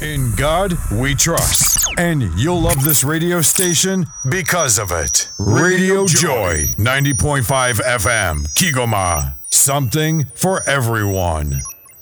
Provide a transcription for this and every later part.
In God we trust. And you'll love this radio station because of it. Radio Joy, 90.5 FM, Kigoma. Something for everyone.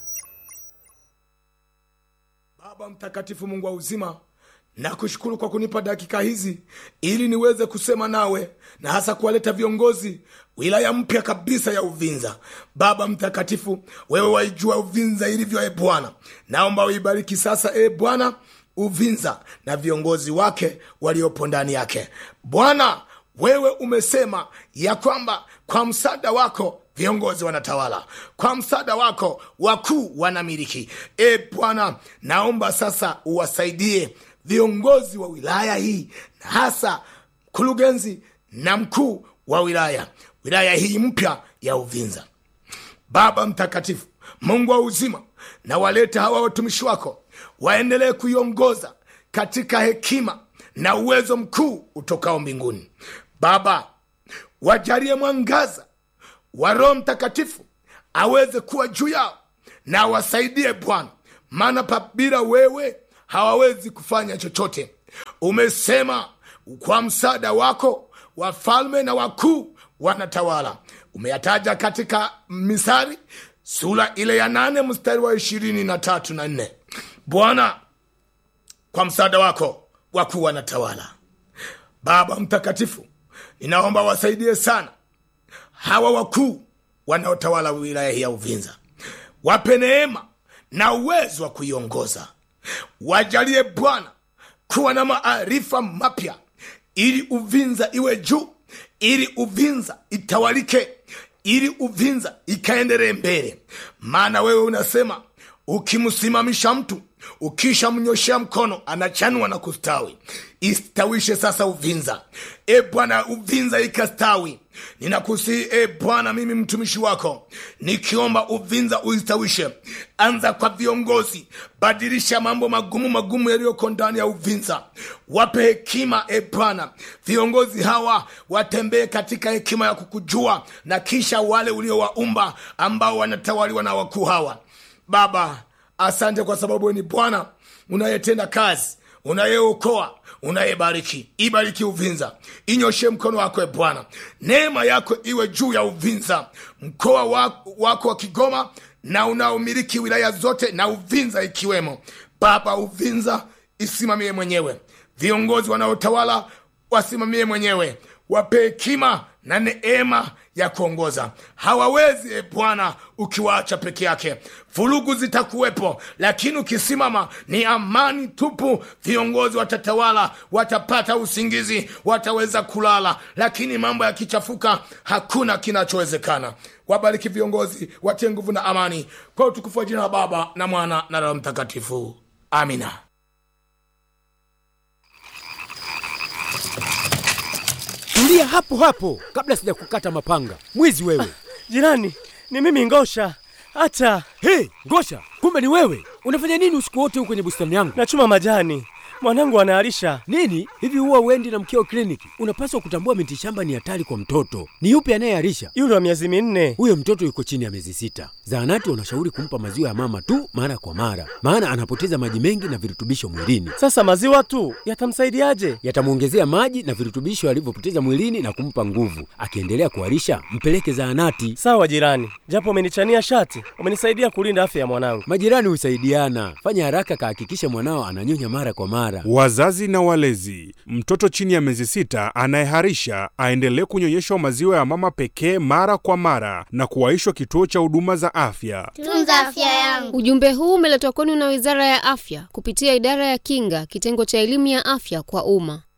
Baba mtakatifu, Mungu wa uzima, nakushukuru kwa kunipa dakika hizi ili niweze kusema nawe na hasa kuwaleta viongozi wilaya mpya kabisa ya Uvinza. Baba mtakatifu, wewe waijua Uvinza ilivyo, e Bwana, naomba uibariki sasa, e Bwana, Uvinza na viongozi wake waliopo ndani yake. Bwana, wewe umesema ya kwamba kwa msaada wako viongozi wanatawala, kwa msaada wako wakuu wanamiliki. E Bwana, naomba sasa uwasaidie viongozi wa wilaya hii na hasa mkurugenzi na mkuu wa wilaya wilaya hii mpya ya Uvinza. Baba mtakatifu, Mungu wa uzima, na waleta hawa watumishi wako waendelee kuiongoza katika hekima na uwezo mkuu utokao mbinguni. Baba, wajalie mwangaza wa Roho Mtakatifu aweze kuwa juu yao na wasaidie Bwana, maana pabila wewe hawawezi kufanya chochote. Umesema kwa msaada wako wafalme na wakuu wanatawala. Umeyataja katika Misari sura ile ya nane mstari wa ishirini na tatu na nne. Bwana, kwa msaada wako wakuu wanatawala. Baba mtakatifu, ninaomba wasaidie sana hawa wakuu wanaotawala wilaya hii ya Uvinza, wape neema na uwezo wa kuiongoza. Wajalie Bwana kuwa na maarifa mapya, ili Uvinza iwe juu, ili Uvinza itawalike, ili Uvinza ikaendelee mbele. Maana wewe unasema ukimsimamisha mtu ukisha mnyoshea mkono anachanua na kustawi. Istawishe sasa Uvinza, e Bwana, Uvinza ikastawi. Ninakusihi e Bwana, mimi mtumishi wako nikiomba Uvinza uistawishe. Anza kwa viongozi, badilisha mambo magumu magumu yaliyoko ndani ya Uvinza, wape hekima e Bwana. Viongozi hawa watembee katika hekima ya kukujua, na kisha wale uliowaumba ambao wanatawaliwa na wakuu hawa Baba, asante kwa sababu wewe ni Bwana unayetenda kazi, unayeokoa, unayebariki. Ibariki Uvinza, inyoshe mkono wako e Bwana, neema yako iwe juu ya Uvinza, mkoa wako, wako wa Kigoma na unaomiliki wilaya zote na Uvinza ikiwemo. Baba, Uvinza isimamie mwenyewe, viongozi wanaotawala wasimamie mwenyewe, wape hekima na neema ya kuongoza. Hawawezi e Bwana ukiwaacha peke yake, vurugu zitakuwepo, lakini ukisimama ni amani tupu. Viongozi watatawala, watapata usingizi, wataweza kulala, lakini mambo yakichafuka, hakuna kinachowezekana. Wabariki viongozi, watie nguvu na amani, kwa utukufu wa jina la Baba na Mwana na Roho Mtakatifu, amina. Tulia hapo hapo kabla sija kukata mapanga. Mwizi wewe! Jirani, ni mimi Ngosha. Hata Hey, Ngosha, kumbe ni wewe! Unafanya nini usiku wote huko kwenye bustani yangu? nachuma majani, mwanangu anaharisha. Nini hivi, huwa uendi na mkeo kliniki? Unapaswa kutambua miti shamba ni hatari kwa mtoto. Ni yupi anayeharisha? Yule wa miezi minne. Huyo mtoto yuko chini ya miezi sita. Zahanati wanashauri kumpa maziwa ya mama tu mara kwa mara, maana anapoteza maji mengi na virutubisho mwilini. Sasa maziwa tu yatamsaidiaje? Yatamwongezea maji na virutubisho alivyopoteza mwilini na kumpa nguvu. Akiendelea kuharisha, mpeleke zahanati. Sawa jirani, japo umenichania shati, umenisaidia kulinda afya ya mwanangu. Majirani husaidiana. Fanya haraka, kahakikishe mwanao ananyonya mara kwa mara. Wazazi na walezi, mtoto chini ya miezi sita anayeharisha aendelee kunyonyeshwa maziwa ya mama pekee mara kwa mara na kuwaishwa kituo cha huduma za afya. Tunza afya yangu. Ujumbe huu umeletwa kwenu na Wizara ya Afya kupitia Idara ya Kinga, kitengo cha elimu ya afya kwa umma.